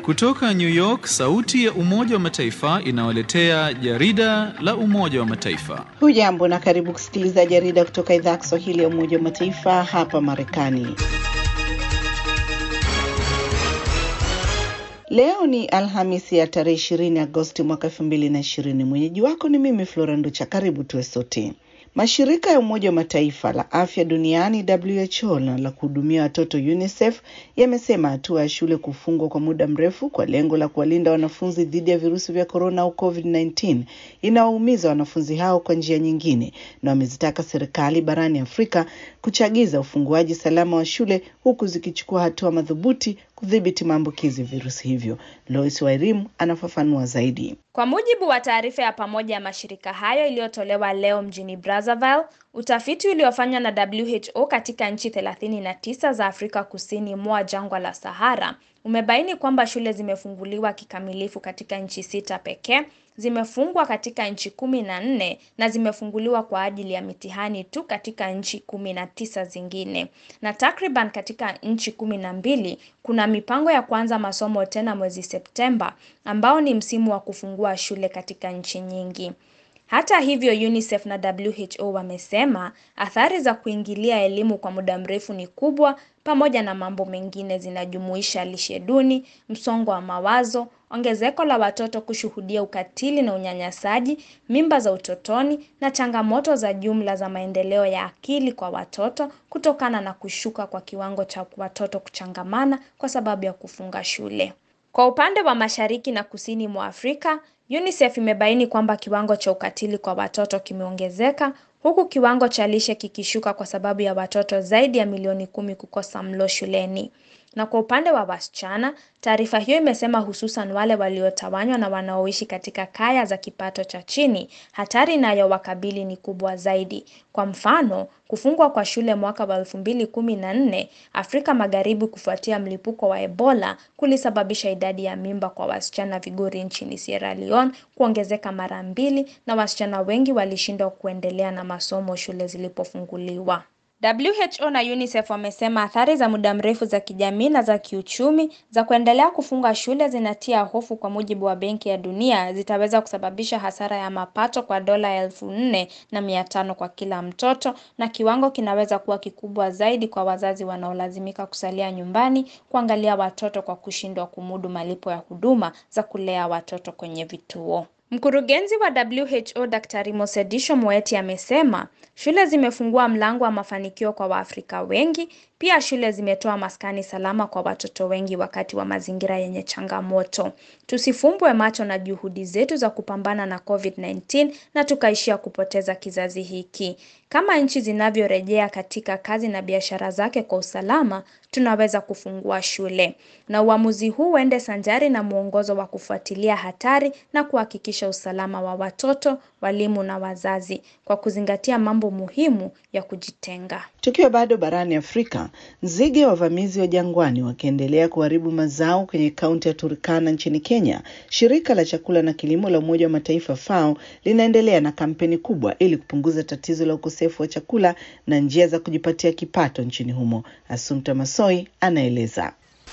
Kutoka New York, sauti ya Umoja wa Mataifa inawaletea jarida la Umoja wa Mataifa. Hujambo na karibu kusikiliza jarida kutoka idhaa ya Kiswahili ya Umoja wa Mataifa hapa Marekani. Leo ni Alhamisi ya tarehe ishirini Agosti mwaka elfu mbili na ishirini. Mwenyeji wako ni mimi Flora Nducha. Karibu tuwe sote. Mashirika ya Umoja wa Mataifa la afya duniani WHO na la kuhudumia watoto UNICEF yamesema hatua ya shule kufungwa kwa muda mrefu kwa lengo la kuwalinda wanafunzi dhidi ya virusi vya korona au COVID-19 inawaumiza wanafunzi hao kwa njia nyingine, na wamezitaka serikali barani Afrika kuchagiza ufunguaji salama wa shule huku zikichukua hatua madhubuti kudhibiti maambukizi virusi hivyo. Lois Wairimu anafafanua zaidi. Kwa mujibu wa taarifa ya pamoja ya mashirika hayo iliyotolewa leo mjini Brazzaville, utafiti uliofanywa na WHO katika nchi 39 za Afrika kusini mwa jangwa la Sahara umebaini kwamba shule zimefunguliwa kikamilifu katika nchi sita pekee, zimefungwa katika nchi kumi na nne na zimefunguliwa kwa ajili ya mitihani tu katika nchi kumi na tisa zingine, na takriban katika nchi kumi na mbili kuna mipango ya kuanza masomo tena mwezi Septemba, ambao ni msimu wa kufungua shule katika nchi nyingi. Hata hivyo, UNICEF na WHO wamesema athari za kuingilia elimu kwa muda mrefu ni kubwa, pamoja na mambo mengine zinajumuisha lishe duni, msongo wa mawazo, ongezeko la watoto kushuhudia ukatili na unyanyasaji, mimba za utotoni na changamoto za jumla za maendeleo ya akili kwa watoto kutokana na kushuka kwa kiwango cha watoto kuchangamana kwa sababu ya kufunga shule. Kwa upande wa mashariki na kusini mwa Afrika, UNICEF imebaini kwamba kiwango cha ukatili kwa watoto kimeongezeka huku kiwango cha lishe kikishuka kwa sababu ya watoto zaidi ya milioni kumi kukosa mlo shuleni. Na kwa upande wa wasichana, taarifa hiyo imesema hususan wale waliotawanywa na wanaoishi katika kaya za kipato cha chini, hatari inayowakabili ni kubwa zaidi. Kwa mfano, kufungwa kwa shule mwaka wa elfu mbili kumi na nne Afrika Magharibi kufuatia mlipuko wa Ebola kulisababisha idadi ya mimba kwa wasichana vigori nchini Sierra Leone kuongezeka mara mbili na wasichana wengi walishindwa kuendelea na masomo shule zilipofunguliwa. WHO na UNICEF wamesema athari za muda mrefu za kijamii na za kiuchumi za kuendelea kufunga shule zinatia hofu. Kwa mujibu wa Benki ya Dunia, zitaweza kusababisha hasara ya mapato kwa dola elfu nne na mia tano kwa kila mtoto, na kiwango kinaweza kuwa kikubwa zaidi kwa wazazi wanaolazimika kusalia nyumbani kuangalia watoto kwa kushindwa kumudu malipo ya huduma za kulea watoto kwenye vituo. Mkurugenzi wa WHO Daktari Mosedisho Moeti amesema shule zimefungua mlango wa mafanikio kwa Waafrika wengi. Pia shule zimetoa maskani salama kwa watoto wengi wakati wa mazingira yenye changamoto. Tusifumbwe macho na juhudi zetu za kupambana na COVID-19 na tukaishia kupoteza kizazi hiki. Kama nchi zinavyorejea katika kazi na biashara zake kwa usalama, tunaweza kufungua shule. Na uamuzi huu uende sanjari na mwongozo wa kufuatilia hatari na kuhakikisha usalama wa watoto, walimu na wazazi kwa kuzingatia mambo muhimu ya kujitenga. Tukiwa bado barani Afrika, nzige wavamizi wa jangwani wakiendelea kuharibu mazao kwenye kaunti ya Turkana nchini Kenya, shirika la chakula na kilimo la Umoja wa Mataifa FAO linaendelea na kampeni kubwa ili kupunguza tatizo la ukosefu wa chakula na njia za kujipatia kipato nchini humo. Assumpta Masoi anaeleza.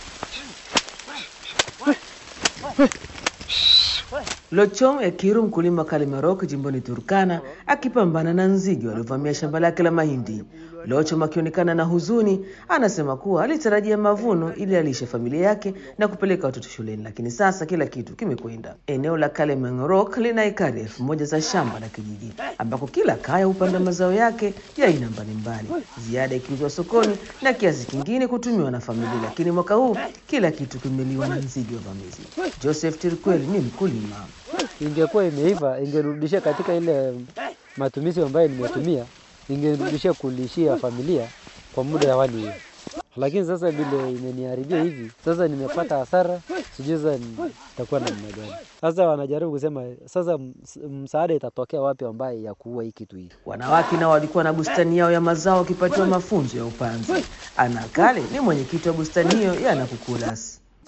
Lochom Ekiru, mkulima Kalimarok jimboni Turkana, akipambana na nzige waliovamia shamba lake la mahindi. Lochom akionekana na huzuni, anasema kuwa alitarajia mavuno ili alishe familia yake na kupeleka watoto shuleni, lakini sasa kila kitu kimekwenda. Eneo la Kalimangrok lina ekari elfu moja za shamba la kijiji ambako kila kaya hupanda mazao yake ya aina mbalimbali, ziada ikiuzwa sokoni na kiasi kingine kutumiwa na familia, lakini mwaka huu kila kitu kimeliwa na nzige wavamizi. Joseph Tirkweli ni mkulima. ingekuwa imeiva ingerudishia katika ile matumizi ambayo nimetumia, ingerudishia kulishia familia kwa muda ya wali hiyo. Lakini sasa vile imeniharibia hivi, sasa nimepata hasara, sijui sasa nitakuwa namna gani. Sasa wanajaribu kusema sasa ms- msaada itatokea wapi ambaye ya kuua hii kitu hii. Wanawake nao walikuwa na bustani yao ya mazao wakipatiwa mafunzo ya upanzi. Ana Kale ni mwenyekiti wa bustani hiyo ya Nakukulas.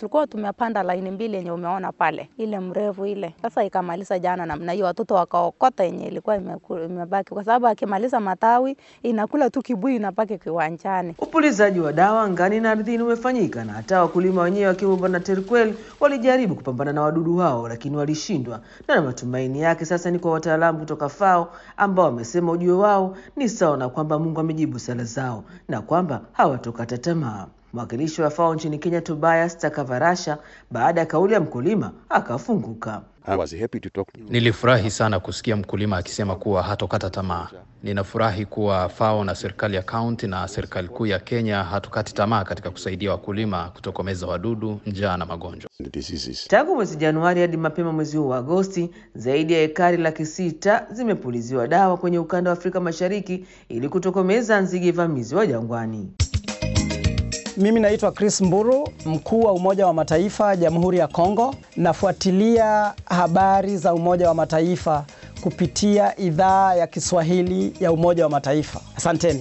tulikuwa tumepanda laini mbili yenye umeona pale, ile mrefu ile. Sasa ikamaliza jana namna hiyo, watoto wakaokota yenye ilikuwa imeku- imebaki, kwa sababu akimaliza matawi inakula tu kibui inabaki kiwanjani. Upulizaji wa dawa angani na ardhini umefanyika na hata wakulima wenyewe wakiwemo Bwana Terkwel walijaribu kupambana na wadudu hao, lakini walishindwa, na matumaini yake sasa ni kwa wataalamu kutoka FAO ambao wamesema ujio wao ni sawa na kwamba Mungu amejibu sala zao na kwamba hawatokata tamaa. Mwakilishi wa FAO nchini Kenya Tobias Takavarasha, baada ya kauli ya mkulima akafunguka. I was happy to talk to Nilifurahi sana kusikia mkulima akisema kuwa hatokata tamaa. Ninafurahi kuwa FAO na serikali ya kaunti na serikali kuu ya Kenya hatukati tamaa katika kusaidia wakulima kutokomeza wadudu, njaa na magonjwa. the diseases. Tangu mwezi Januari hadi mapema mwezi huu wa Agosti, zaidi ya ekari laki sita zimepuliziwa dawa kwenye ukanda wa Afrika Mashariki ili kutokomeza nzige vamizi wa jangwani. Mimi naitwa Chris Mburu, mkuu wa Umoja wa Mataifa Jamhuri ya Kongo. Nafuatilia habari za Umoja wa Mataifa kupitia idhaa ya Kiswahili ya Umoja wa Mataifa. Asanteni.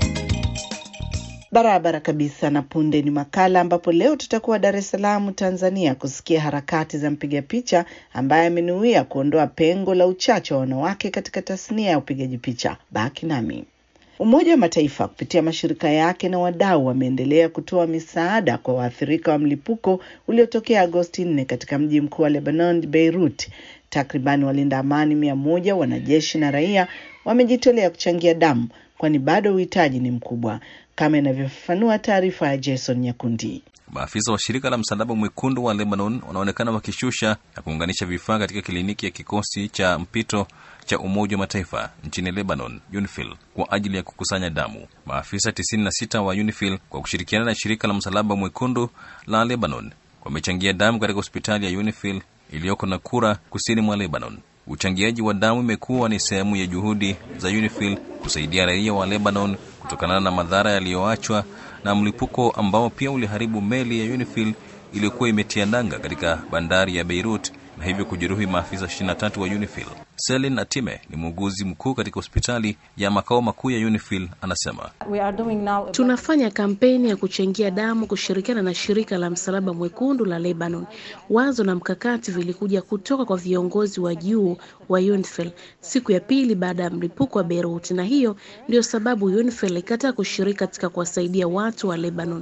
Barabara kabisa. Na punde ni makala ambapo leo tutakuwa Dar es Salaam, Tanzania, kusikia harakati za mpiga picha ambaye amenuia kuondoa pengo la uchache wa wanawake katika tasnia ya upigaji picha. Baki nami. Umoja wa Mataifa kupitia mashirika yake na wadau wameendelea kutoa misaada kwa waathirika wa mlipuko uliotokea Agosti 4 katika mji mkuu wa Lebanon, Beirut. Takribani walinda amani mia moja, wanajeshi na raia wamejitolea kuchangia damu, kwani bado uhitaji ni mkubwa, kama inavyofafanua taarifa ya Jason Nyakundi. Maafisa wa shirika la Msalaba Mwekundu wa Lebanon wanaonekana wakishusha na kuunganisha vifaa katika kliniki ya kikosi cha mpito cha Umoja wa Mataifa nchini Lebanon, UNIFIL, kwa ajili ya kukusanya damu. Maafisa 96 wa UNIFIL kwa kushirikiana na shirika la Msalaba Mwekundu la Lebanon wamechangia damu katika hospitali ya UNIFIL iliyoko Nakura, kusini mwa Lebanon. Uchangiaji wa damu imekuwa ni sehemu ya juhudi za UNIFIL kusaidia raia wa Lebanon kutokana na madhara yaliyoachwa na mlipuko ambao pia uliharibu meli ya UNIFIL iliyokuwa imetia nanga katika bandari ya Beirut na hivyo kujeruhi maafisa 23 wa UNIFIL. Selin Atime ni muuguzi mkuu katika hospitali ya makao makuu ya UNIFIL, anasema Tunafanya kampeni ya kuchangia damu kushirikiana na shirika la Msalaba Mwekundu la Lebanon. Wazo na mkakati vilikuja kutoka kwa viongozi wa juu wa UNIFIL siku ya pili baada ya mlipuko wa Beirut, na hiyo ndio sababu UNIFIL ikataa kushiriki katika kuwasaidia watu wa Lebanon.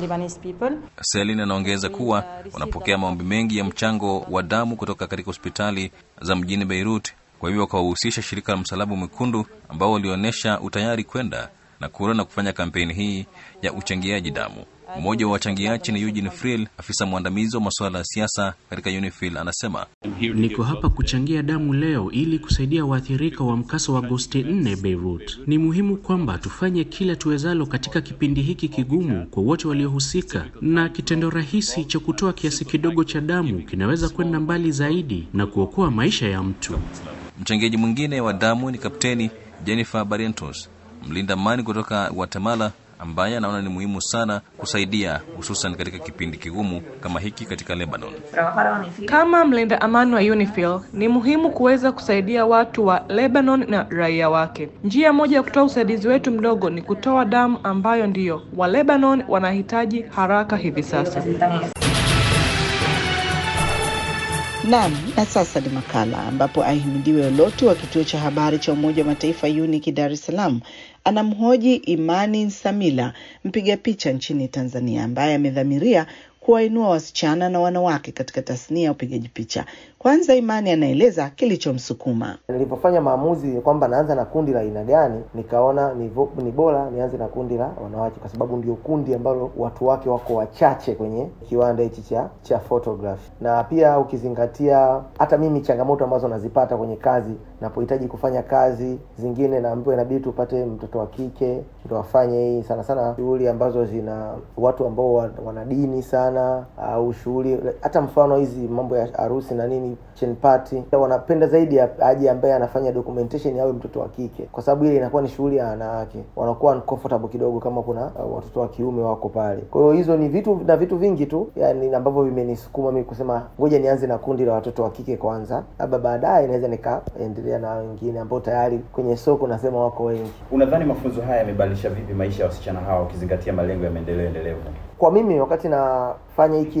Selin anaongeza kuwa wanapokea maombi mengi ya mchango wa damu kutoka katika hospitali za mjini Beirut. Kwa hivyo wakawahusisha shirika la Msalaba Mwekundu ambao walionyesha utayari kwenda na kura na kufanya kampeni hii ya uchangiaji damu. Mmoja wa wachangiaji ni Eugene Friel, afisa mwandamizi wa masuala ya siasa katika UNIFIL, anasema Niko hapa kuchangia damu leo ili kusaidia waathirika wa mkasa wa Agosti 4 Beirut. Ni muhimu kwamba tufanye kila tuwezalo katika kipindi hiki kigumu kwa wote waliohusika, na kitendo rahisi cha kutoa kiasi kidogo cha damu kinaweza kwenda mbali zaidi na kuokoa maisha ya mtu. Mchangiaji mwingine wa damu ni Kapteni Jennifer Barrientos, mlinda amani kutoka Guatemala, ambaye anaona ni muhimu sana kusaidia, hususan katika kipindi kigumu kama hiki katika Lebanon. Kama mlinda amani wa UNIFIL ni muhimu kuweza kusaidia watu wa Lebanon na raia wake. Njia moja ya kutoa usaidizi wetu mdogo ni kutoa damu ambayo ndiyo wa Lebanon wanahitaji haraka hivi sasa. Naam, na sasa ni makala ambapo Ahimidiwe Olotu wa kituo cha habari cha Umoja wa Mataifa UNIC Dar es Salaam anamhoji Imani Nsamila, mpiga picha nchini Tanzania, ambaye amedhamiria kuwainua wasichana na wanawake katika tasnia ya upigaji picha. Kwanza Imani anaeleza kilichomsukuma. Nilipofanya maamuzi kwamba naanza na kundi la aina gani, nikaona ni, vo, ni bora nianze na kundi la wanawake, kwa sababu ndio kundi ambalo watu wake wako wachache kwenye kiwanda hichi cha cha photography, na pia ukizingatia hata mimi changamoto ambazo nazipata kwenye kazi, napohitaji kufanya kazi zingine, naambiwa inabidi tupate mtoto wa kike ndo afanye hii, sana sana shughuli ambazo zina watu ambao wana dini sana, au shughuli hata mfano hizi mambo ya harusi na nini kitchen party, wanapenda zaidi aje ambaye anafanya documentation awe mtoto wa kike, kwa sababu ile inakuwa ni shughuli ya wanawake, wanakuwa uncomfortable kidogo kama kuna uh, watoto wa kiume wako pale. Kwa hiyo hizo ni vitu na vitu vingi tu yani ambavyo vimenisukuma mimi kusema ngoja nianze na kundi la watoto wa kike kwanza, labda baadaye naweza nikaendelea na wengine ambao tayari kwenye soko nasema wako wengi. Unadhani mafunzo haya yamebadilisha vipi maisha ya wasichana hawa ukizingatia malengo ya maendeleo endelevu? Kwa mimi wakati nafanya hii kitu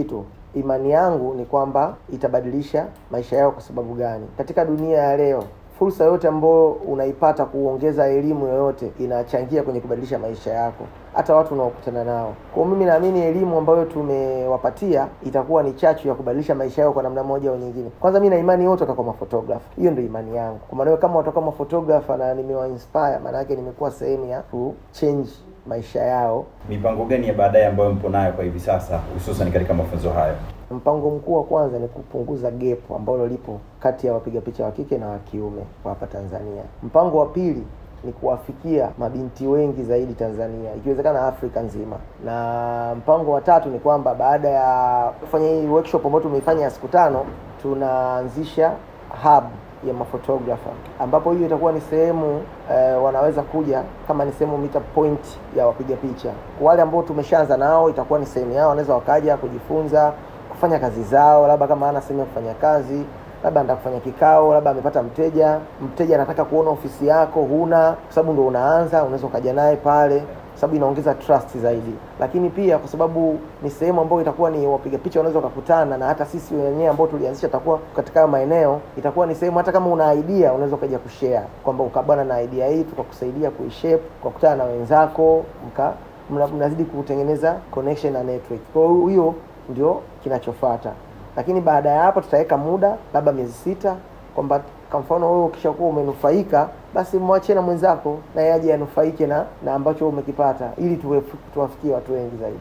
imani yangu ni kwamba itabadilisha maisha yao. Kwa sababu gani? Katika dunia ya leo fursa yote ambayo unaipata kuongeza elimu yoyote inachangia kwenye kubadilisha maisha yako, hata watu unaokutana nao. Kwa mimi naamini elimu ambayo tumewapatia itakuwa ni chachu ya kubadilisha maisha yao kwa namna moja au nyingine. Kwanza mimi na imani wote watakuwa maphotographer, hiyo ndio imani yangu. Kwa maana kama watakuwa maphotographer na nimewa inspire, maana yake nimekuwa sehemu ya ku change maisha yao. Mipango gani ya baadaye ambayo mpo nayo kwa hivi sasa, hususan katika mafunzo hayo? Mpango mkuu wa kwanza ni kupunguza gap ambalo lipo kati ya wapiga picha wa kike na wa kiume kwa hapa Tanzania. Mpango wa pili ni kuwafikia mabinti wengi zaidi Tanzania, ikiwezekana Afrika nzima. Na mpango wa tatu ni kwamba baada ya kufanya hii workshop ambayo tumeifanya ya siku tano, tunaanzisha hub ya maphotographer ambapo hiyo itakuwa ni sehemu eh, wanaweza kuja kama ni sehemu meet point ya wapiga picha. Kwa wale ambao tumeshaanza nao, itakuwa ni sehemu yao, wanaweza wakaja kujifunza kufanya kazi zao, labda kama hana sehemu ya kufanya kazi, labda anataka kufanya kikao, labda amepata mteja, mteja anataka kuona ofisi yako, huna, kwa sababu ndo unaanza, unaweza ukaja naye pale sababu inaongeza trust zaidi, lakini pia kwa sababu ni sehemu ambayo itakuwa ni wapiga picha wanaweza wakakutana, na hata sisi wenyewe ambao tulianzisha takuwa katika hayo maeneo, itakuwa ni sehemu hata kama una idea unaweza ukaja kushare kwamba ukabana na idea hii, tukakusaidia kuishape, ukakutana na wenzako, mka mnazidi kutengeneza connection na network. Kwa hiyo hiyo ndio kinachofuata, lakini baada ya hapo tutaweka muda labda miezi sita kwamba kwa mfano wewe ukishakuwa umenufaika basi mwachie na mwenzako naye aje anufaike na na ambacho umekipata ili tuwafikie watu wengi zaidi.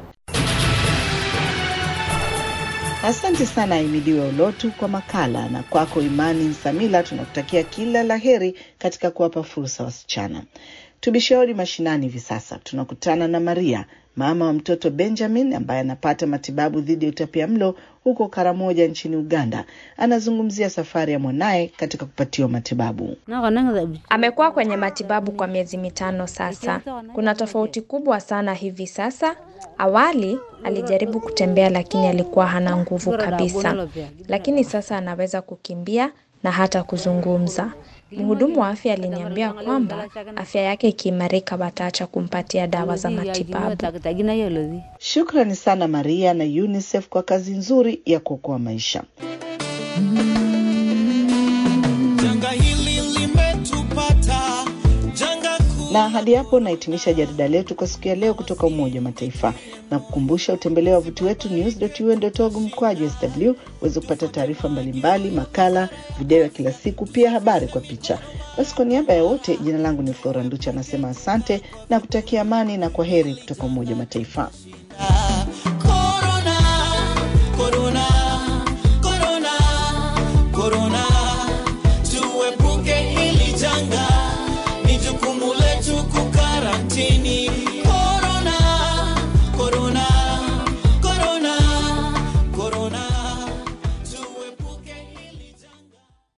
Asante sana Aimidiwe Ulotu kwa makala, na kwako Imani Nsamila tunakutakia kila la heri katika kuwapa fursa wasichana. Tubishauri mashinani hivi sasa tunakutana na Maria, mama wa mtoto Benjamin ambaye anapata matibabu dhidi ya utapia mlo huko Karamoja nchini Uganda. Anazungumzia safari ya mwanaye katika kupatiwa matibabu. Amekuwa kwenye matibabu kwa miezi mitano sasa. Kuna tofauti kubwa sana hivi sasa. Awali alijaribu kutembea, lakini alikuwa hana nguvu kabisa, lakini sasa anaweza kukimbia na hata kuzungumza. Mhudumu wa afya aliniambia kwamba afya yake ikiimarika wataacha kumpatia dawa za matibabu. Shukrani sana Maria na UNICEF kwa kazi nzuri ya kuokoa maisha. Janga hili limetupata, janga kuu. Na hadi hapo nahitimisha jarida letu kwa siku ya leo kutoka Umoja wa Mataifa na kukumbusha utembelea wavuti wetu news.un.org mkwaju sw uweze kupata taarifa mbalimbali, makala, video ya kila siku, pia habari kwa picha. Basi kwa niaba ya wote, jina langu ni Flora Nducha, anasema asante na kutakia amani na kwa heri kutoka Umoja wa Mataifa.